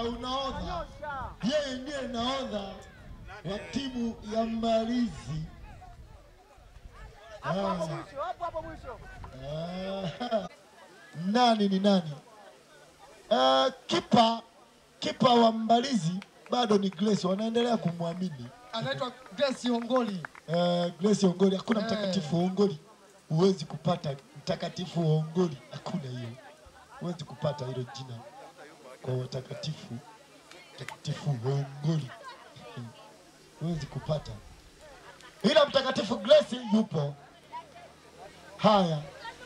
unaodha, yeye ndiye nahodha wa timu ya Mbalizi. Hapo hapo Ah. mwisho, hapo hapo mwisho. Ah, nani ni nani? Ah, kipa kipa wa Mbalizi bado ni Grace, wanaendelea kumwamini anaitwa Grace Ongoli. uh, Grace Ongoli. Hakuna Eh. mtakatifu Ongoli, huwezi kupata mtakatifu Ongoli, hakuna hiyo, huwezi kupata hilo jina kwa watakatifu. Mtakatifu Ongoli huwezi kupata, ila mtakatifu Grace yupo. Haya,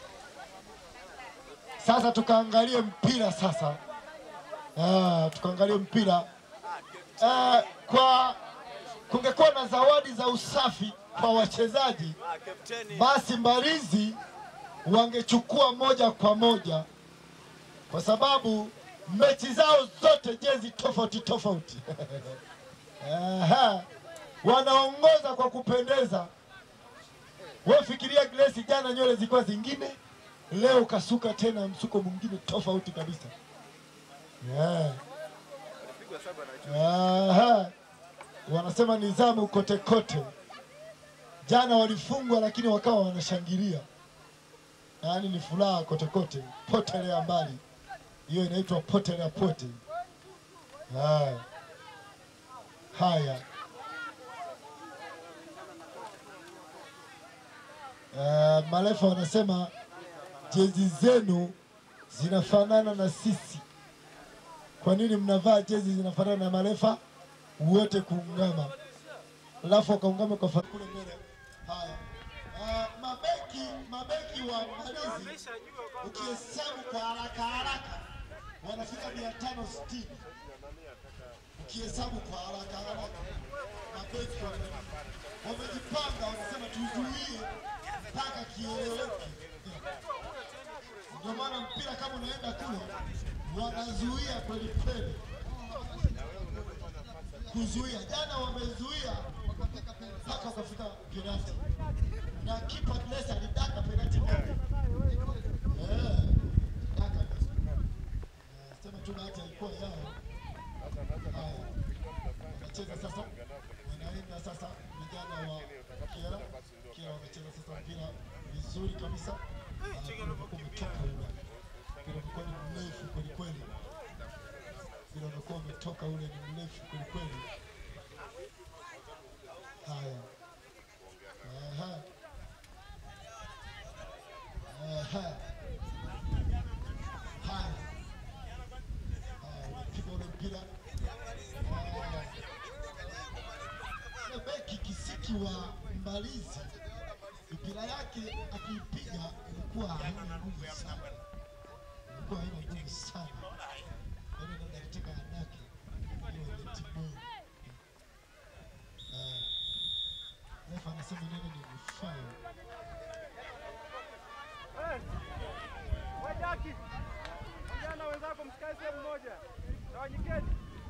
sasa tukaangalie mpira sasa. Ah, tukaangalie mpira ah, kwa kungekuwa na zawadi za usafi kwa wachezaji, basi Mbalizi wangechukua moja kwa moja, kwa sababu mechi zao zote jezi tofauti tofauti. Aha, wanaongoza kwa kupendeza. Wewe fikiria Grace, jana nywele zilikuwa zingine, leo kasuka tena msuko mwingine tofauti kabisa. Yeah. Aha. Wanasema nizamu kote kote. Jana walifungwa lakini wakawa wanashangilia, yaani ni furaha kote kote, potelea mbali. Hiyo inaitwa potelea pote. Haya, haya. Uh, marefa wanasema jezi zenu zinafanana na sisi. Kwa nini mnavaa jezi zinafanana na marefa wote kuungama, alafu wakaungama kwa fa- kule mbele. Haya, uh, mabeki mabeki wa Mbalizi ukihesabu kwa haraka haraka wanafika mia tano sitini ukihesabu kwa haraka haraka mabeki wa- wamejipanga, wanasema tuzuie mpaka kieleweke. Ndio maana mpira kama unaenda kule wanazuia kweli kweli, kuzuia. Jana wamezuia mpaka wakafika penalti, na kipa Grace alidaka penalti moja. Eh, daka. Eh, Sema tu bahati alikuwa yao. Haya, wanacheza sasa, wanaenda sasa vijana wa Kiera. Kiera wanacheza sasa mpira vizuri kabisa. Ah, mpira umekuwa umetoka ule. Mpira umekuwa ni mrefu kweli kweli. Mpira umekuwa umetoka ule ni mrefu kweli kweli. Haya. Aha. Aha. Haya. Haya, unapiga ule mpira. Haya. Ule beki kisiki wa Mbalizi mipira yake akiipiga ilikuwa haina nguvu sana, ilikuwa haina nguvu sana, yaani ndio alitaka anake hiyo ile timu. Ah, refa anasema neno ni foul. Eh, we Jaki, ongea na wenzako msikae sehemu moja. Tawanyikeni.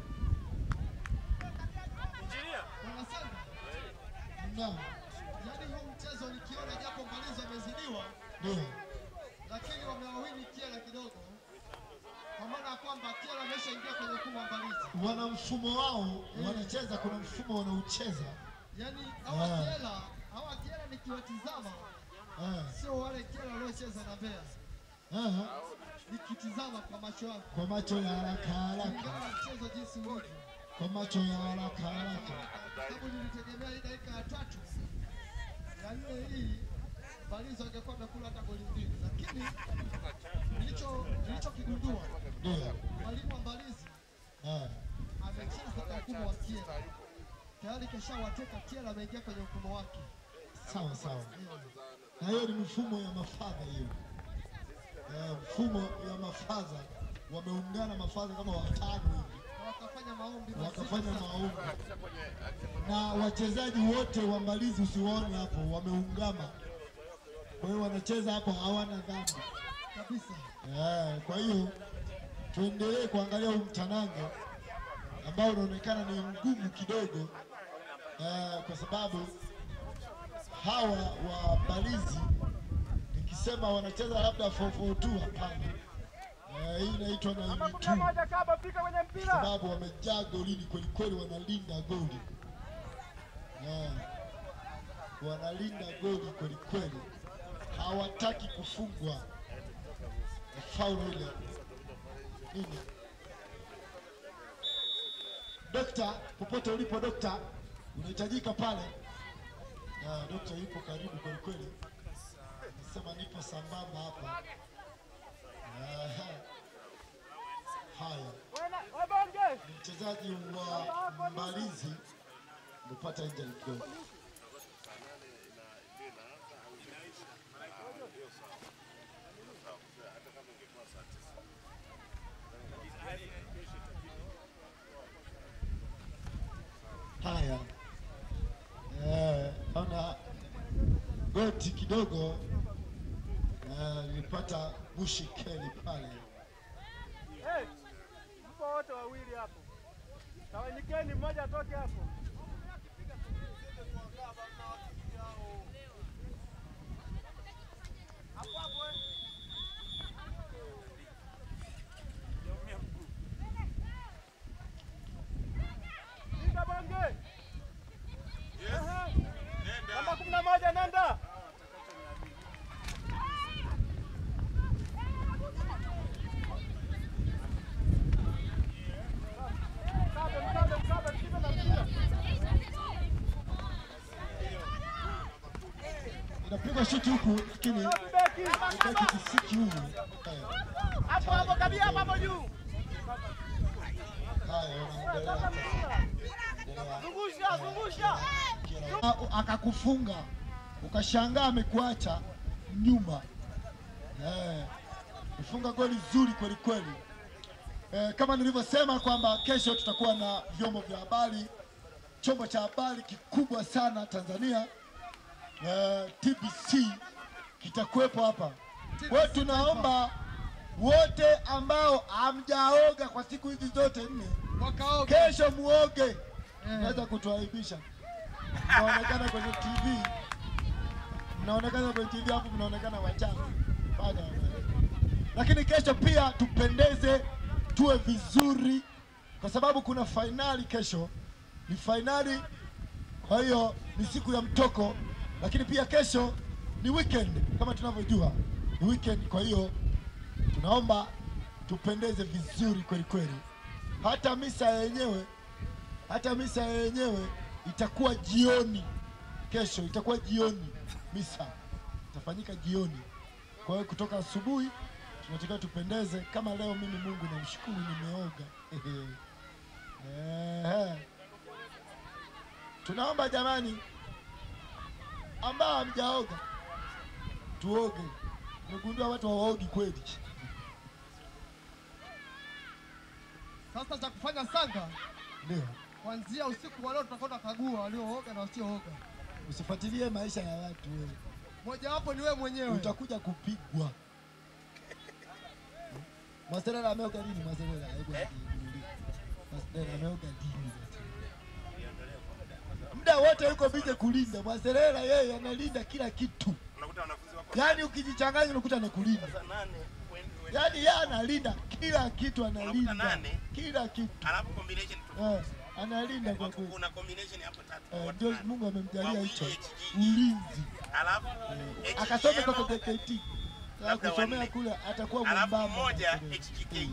Wanasema Naam, yaani huu mchezo nikiona japo Mbalizi wamezidiwa, ndio lakini wamewawini Kiela kidogo, kwa maana ya kwamba Kiela ameshaingia kwenye mfumo wa Mbalizi. wana mfumo wao wanacheza, kuna mfumo wanaocheza. Yaani hawa Ah. Kiela, hawa Kiela nikiwatizama Ah, sio wale Kiela waliocheza na Mbeya, ah, nikitizama kwa macho yangu kwa macho ya haraka haraka, kulingana na mchezo jinsi ulivyo, kwa macho ya haraka haraka. sababu nilitegemea hii dakika ya tatu ya nne hii Mbalizi wangekuwa wamekula hata goli mbili, lakini nilicho nilichokigundua Ndio, mwalimu wa Mbalizi ah, amecheza kwa mfumo wa Kiela tayari, keshawateka Kiela, ameingia kwenye mfumo wake. sawa sawa. na hiyo ni mifumo ya mafadha hiyo. Eh, mfumo ya mafadha wameungana mafadha kama watano hivi Na wakafanya maombi mazito wakafanya sana. maombi, na wachezaji wote wa Mbalizi usiwaone hapo wameungama. Kwa hiyo wanacheza hapo hawana dhambi kabisa. eh. Kwa hiyo tuendelee kuangalia huu mtanange ambao unaonekana ni mgumu kidogo eh, kwa sababu hawa wa Mbalizi nikisema wanacheza labda 442 hapana. Eh, hii inaitwa na Namba kumi tu na moja Kaba, fika kwenye mpira. sababu wamejaa golini kweli kweli, wanalinda goli Eh, wanalinda goli kweli kweli, hawataki kufungwa. Faulu ile nini? Dokta, popote ulipo dokta, unahitajika pale. Ah, dokta yupo karibu kweli kweli, nasema nipo sambamba hapa. Aha. Haya Wana- Wabonge. ni mchezaji wa Mbalizi amepata injury kidogo. Haya, eh, naona goti kidogo eh, nilipata bushi keli pale. Hey, mpo wote wawili hapo. Tawanyikeni, mmoja atoke hapo. Hapo hapo, eh. Linda Bonge. Ehe. Namba kumi na moja nenda. Mkabe, mkabe, mkabe, shika na mpira. Inapigwa shuti huku lakini Beki. beki kisiki huu. Eh, Hapo hapo kabia hapo hapo juu. Haya, wanaendelea Sasa mpira. kuendelea. Zungusha, zungusha. Ah, akakufunga ukashangaa amekuacha nyuma eh, kufunga goli zuri kweli kweli. Eh, kama nilivyosema kwamba kesho tutakuwa na vyombo vya habari, chombo cha habari kikubwa sana Tanzania eh, TBC kitakuwepo hapa. Kwa hiyo tunaomba wote ambao hamjaoga kwa siku hizi zote nne, Wakaoge. kesho muoge, naweza kutuaibisha mnaonekana kwenye TV, mnaonekana kwenye TV hapo, mnaonekana wachafu. Fanya wewe. Lakini kesho pia tupendeze, tuwe vizuri, kwa sababu kuna fainali kesho. Ni fainali, kwa hiyo ni siku ya mtoko, lakini pia kesho ni weekend kama tunavyojua ni weekend. Kwa hiyo tunaomba tupendeze vizuri kweli kweli, hata misa yenyewe hata misa yenyewe itakuwa jioni kesho, itakuwa jioni. Misa itafanyika jioni, kwa hiyo kutoka asubuhi tunatakiwa tupendeze. Kama leo mimi Mungu namshukuru, nimeoga Ehe. Tunaomba jamani, ambao hamjaoga tuoge. Nimegundua watu hawaogi kweli. Sasa cha kufanya Sanga, Ndio, kuanzia usiku wa leo tutakwenda kagua waliooga na wasiooga. usifuatilie maisha ya watu wewe. Mojawapo ni wewe mwenyewe. utakuja kupigwa. Mwaserera ameoga lini? Mwaserera hebu niulize. Mwaserera ameoga lini? Muda wote yuko bize kulinda. Mwaserera yeye analinda kila kitu, unakuta wanafunzi wako yaani ukijichanganya unakuta anakulinda, sasa nane point- yaani yeye analinda kila kitu, Unakuta analinda nane. kila kitu alafu combination tu eh, analinda kwa kweli. kuna combination hapo tatu Eh, watu Ndio nane. Mungu amemjalia Wawili hicho HGG. ulinzi, alafu akasome HGL, kwa JKT Labda kusomea wanne. kule atakuwa alafu mwembamba. moja Mwaserera. HGK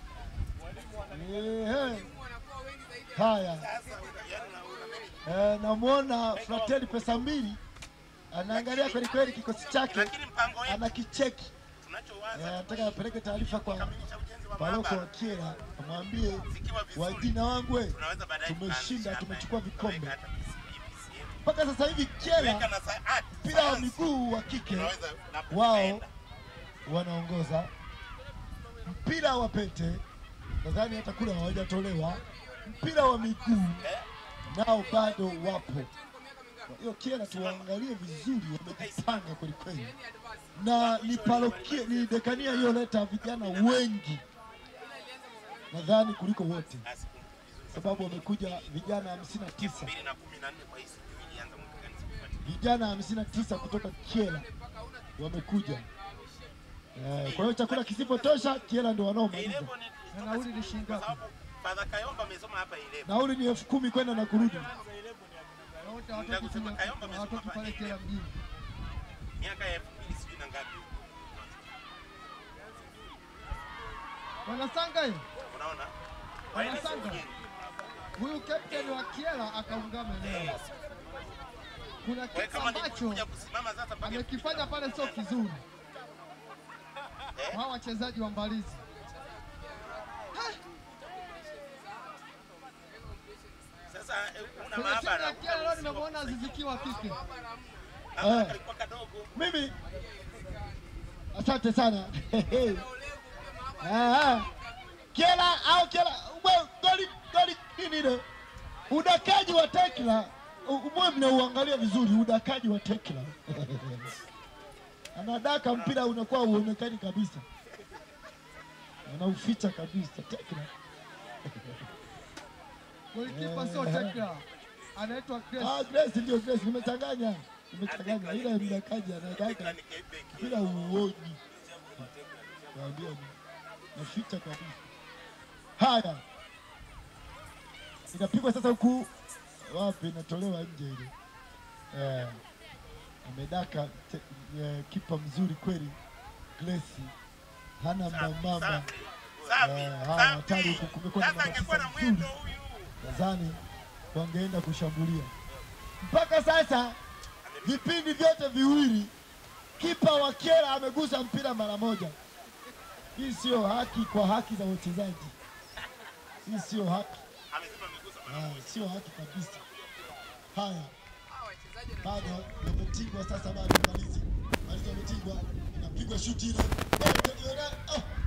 Ehe. Haya, sasa yaani una- una- eh, namwona Frateli pesa mbili anaangalia kweli kweli kikosi chake, lakini mpango wetu anakicheki. Eh, tunachowaza Anataka apeleke taarifa kwa kukamilisha ujenzi wa paroko wa maabara Kyela, amwambie zikiwa vizuri wajina wangu we, tunaweza baadaye tumeshinda, kuanzisha hapa, tumechukua vikombe. tukaweka hata PCB, PCM. mpaka sasa hivi Weka Kyela na sa- art, mpira wa science, miguu wa kike tunaweza labda wao tukaenda. wanaongoza, mpira wa pete nadhani hata kule hawajatolewa, mpira wa miguu nao bado wapo. Kwa hiyo Kyela tuwaangalie vizuri, wamejipanga kweli kweli, na ni parokia, ni dekania iliyoleta vijana wengi nadhani kuliko wote, Basi, vizuri. sababu wamekuja vijana hamsini na tisa mbili na kumi na nne kwa hii sijui ilianza mwaka gani sikufuatilia. vijana hamsini na tisa kutoka Kyela wamekuja Eh, kwa hiyo chakula kisipotosha Kiela ndio wanaomaliza. Ilebo ni Na nauli ni shilingi kwa ngapi? sababu Father Kayomba amesoma hapa Ilebo. Nauli ni elfu kumi kwenda na kurudi. Na wote hawatoki Nataka kusema kule- Kayomba amesoma hawatoki hapa pale Kyela Ilebo. mjini. Miaka ya 2000 sijui na ngapi. Wanasanga hiyo. Unaona? Waende Wanasanga. sehemu Huyu captain wa Kyela akaungama eneo. Kuna Wewe kitu kama ni ambacho kuja kusimama sasa mpaka amekifanya pale sio kizuri. Hawa wachezaji wa Mbalizi sasa eh, una kwenye timu maabara. ya Kyela leo nimemwona Aziziki wa kike. Maabara Eh. kalikuwa kadogo. Mimi asante sana. Ah, ah. Kiela au Kiela we- goli goli nini ile? Udakaji wa Tekla umwe mnauangalia vizuri udakaji wa Tekla. Anadaka mpira unakuwa uonekani kabisa. Anauficha kabisa Tekla. Golikipa sio Tekla. Anaitwa Grace. Ah, Grace ndio Grace nimechanganya. Nimechanganya ile mdakaji anadaka Tekla ni Quebec. bila uoji. Naambia ni naficha kabisa. Haya, inapigwa sasa huku wapi, inatolewa nje ile. Eh, amedaka te- eh, kipa mzuri kweli, Grace hana mbambamba. Safi. Safi. Eh, haya, hatari Safi. huku, kumekuwa na Sasa angekuwa na matatizo mwendo mzuri. huyu. Nadhani wangeenda kushambulia. Mpaka sasa vipindi vyote viwili kipa wa Kyela amegusa mpira mara moja. Hii sio haki kwa haki za wachezaji, hii sio haki, Amesema amegusa Ah, sio haki kabisa. Haya, bado yametigwa sasa, bado malizi malizi, yametigwa, inapigwa shuti ile, Oh, oh, oh, oh.